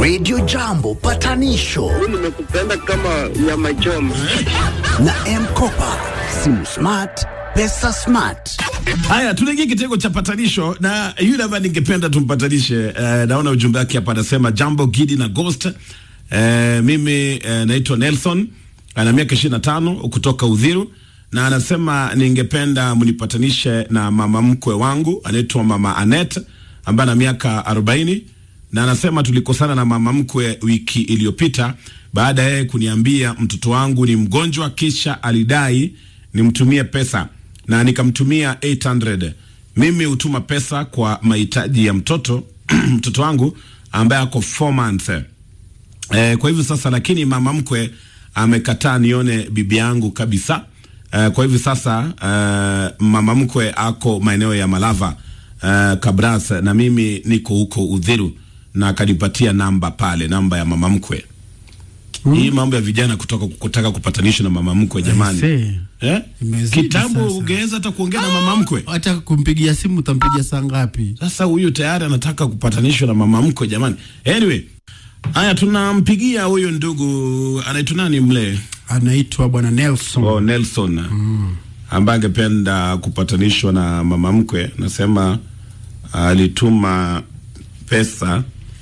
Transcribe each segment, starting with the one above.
Radio Jambo patanisho nimekupenda kama nyama choma. na Mkopa, simu smart, pesa smart. Haya, tunaingia kitengo cha patanisho na yule ambaye ningependa tumpatanishe. Eh, naona ujumbe wake hapa, anasema jambo Gidi na Ghost. Eh, mimi eh, naitwa Nelson, ana miaka ishirini na tano kutoka Udhiru, na anasema ningependa mnipatanishe na mama mkwe wangu anaitwa mama Anet ambaye ana miaka arobaini na anasema tulikosana na mama mkwe wiki iliyopita baada ya yeye kuniambia mtoto wangu ni mgonjwa, kisha alidai nimtumie pesa na nikamtumia 800. Mimi hutuma pesa kwa mahitaji ya mtoto mtoto wangu ambaye ako 4 months. Eh, kwa hivyo sasa, lakini mama mkwe amekataa nione bibi yangu kabisa. Eh, kwa hivyo sasa eh, mama mkwe ako maeneo ya Malava eh, Kabras na mimi niko huko Udhiru na akanipatia namba pale, namba ya mama mkwe. Hii mambo ya vijana kutoka kutaka kupatanisha na mama mkwe jamani. Aisee. Eh? Imezidi Kitambo sasa. ungeweza hata kuongea na mama mkwe. Hata kumpigia simu utampigia saa ngapi? Sasa huyu tayari anataka kupatanishwa na mama mkwe jamani. Anyway, haya tunampigia huyu ndugu anaitwa nani mle? Anaitwa bwana Nelson. Oh, Nelson. Ambaye angependa kupatanishwa na mama mkwe, nasema alituma pesa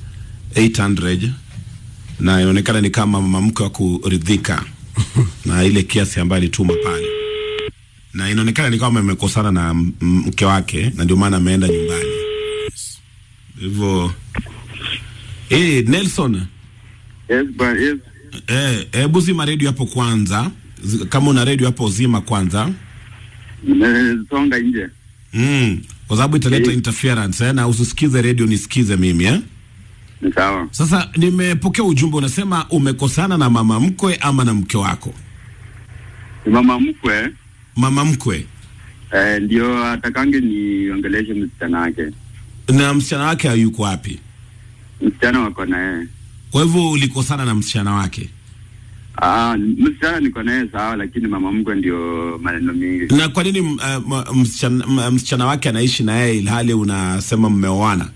800 na inaonekana ni kama mama mkwe wa kuridhika na ile kiasi ambayo alituma pale, na inaonekana ni kama amekosana na m- m- mke wake, na ndio maana ameenda nyumbani hivyo. Eh, Nelson, Yes, but yes. eh, hebu zima redio hapo kwanza. Zi- Kama una redio hapo zima kwanza. Nimesonga nje. Mm, kwa sababu italeta Eh. interference eh, na usisikize redio nisikize mimi eh. Ni sawa. Sasa nimepokea ujumbe unasema umekosana na mama mkwe ama na mke wako? Ni mama mkwe Mama mkwe eh, ndio atakange niongeleshe msichana wake. na msichana wake hayuko wapi? Msichana wako na yeye. Kwa hivyo ulikosana na msichana wake, Ah, msichana niko naye sawa, lakini mama mkwe ndio maneno mingi. na kwa nini m- eh, m- msichana, m- msichana wake anaishi na yeye ilhali unasema mmeoana?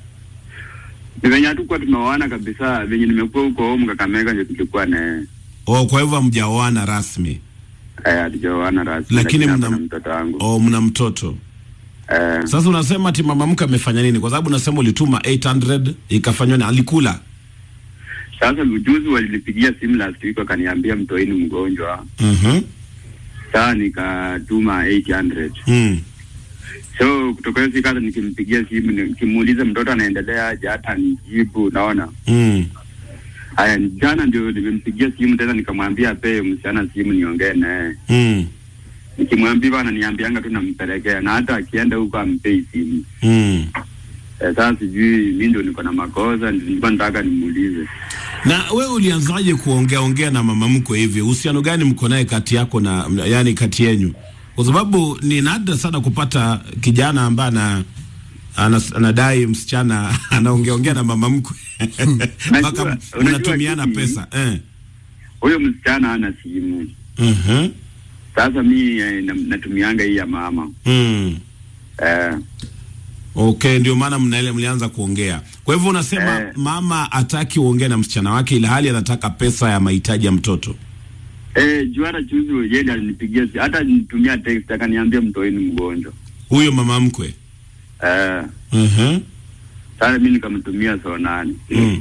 Ni venye hatukuwa tumeoana kabisa, venye nimekuwa huko home Kakamega ndio tulikuwa na yeye. Oh, kwa hivyo hamjaoana rasmi, Eh, hatujaoana rasmi. Lakini ako mna- na mtoto wangu. oh, mna mtoto. Eh, Sasa unasema ati mama mkwe amefanya nini? Kwa sababu unasema ulituma 800 ikafanywa na alikula. sasa ujuzi walinipigia simu last week wakaniambia mtoini mgonjwa. Mhm. Sasa nikatuma 800. Mm. So kutoka hiyo siku hata nikimpigia simu nikimuuliza mtoto anaendelea aje, hata nijibu. Naona Mm. haya, jana ndio nimempigia simu tena nikamwambia apee msichana simu niongee naye. Mm. Nikimwambia bana, niambianga tu nampelekea, na hata akienda huko ampei simu. Mm. Eh, sasa sijui mi ndio niko na makosa, ndio nilikuwa nataka nimuulize. Na we ulianzaje kuongea ongea na mama mkwe hivi? Uhusiano gani mko naye kati yako na yani kati yenyu? Kwa sababu ni nadra sana kupata kijana ambaye ana anas- anadai msichana anaongea ongea na mama mkwe mpaka Unajua- mnatumiana unajua pesa eh. Huyo msichana ana simu. Mhm. Sasa mi eh, na- natumianga hii ya mama Mm. eh, Okay, ndio maana mnaele mlianza kuongea. Kwa hivyo unasema Eh. mama ataki uongee na msichana wake ila hali anataka pesa ya mahitaji ya mtoto. eh, juu hata juzi yeye alinipigia si- hata nitumia text akaniambia mtoeni mgonjwa Huyo mama mkwe. eh, Mhm. sasa mi nikamtumia saa nane Mm.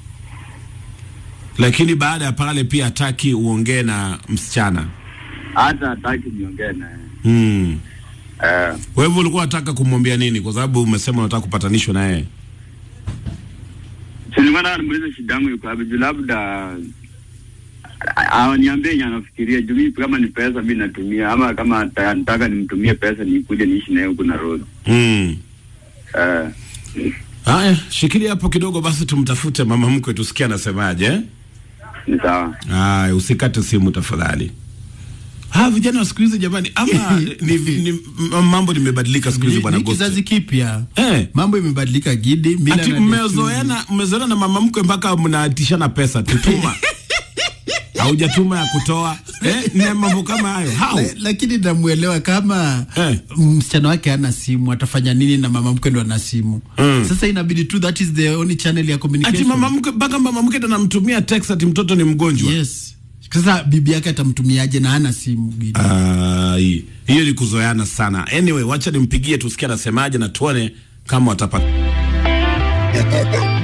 Lakini baada ya pale pia hataki uongee na msichana. hata hataki niongee naye Mm. eh, Kwa hivyo ulikuwa unataka kumwambia nini? Kwa sababu umesema unataka kupatanishwa na yeye. si nilikuwa nataka nimuulize shida yangu yuko wapi juu labda a- awaniambie yenye anafikiria juu mi kama ni pesa mi natumia ama kama ata- nataka nimtumie pesa nikuje niishi naye huku Nairobi Mm. eh, Haya, shikilia hapo kidogo basi tumtafute mama mkwe tusikie anasemaje. eh? ni sawa Haya, usikate simu tafadhali. Ha, vijana wa siku hizi jamani, ama ni, ni, m- mambo nimebadilika siku hizi Ni, bwana ni Ghost. kizazi kipya. Eh. Mambo imebadilika Gidi. Mila Ati na mmezoeana mmezoeana na mama mkwe mpaka mnatishana pesa tutuma. haujatuma ya kutoa eh, na mambo kama hayo how La- lakini namuelewa kama Eh. msichana wake hana simu atafanya nini na mama mkwe ndo ana simu Mm. sasa inabidi tu that is the only channel ya ati communication mama mke mpaka mama mke ndo anamtumia text ati mtoto ni mgonjwa yes sasa bibi yake atamtumiaje na hana simu Gidi? Ai, hiyo ni kuzoeana sana anyway wacha nimpigie tusikie anasemaje na tuone kama watapata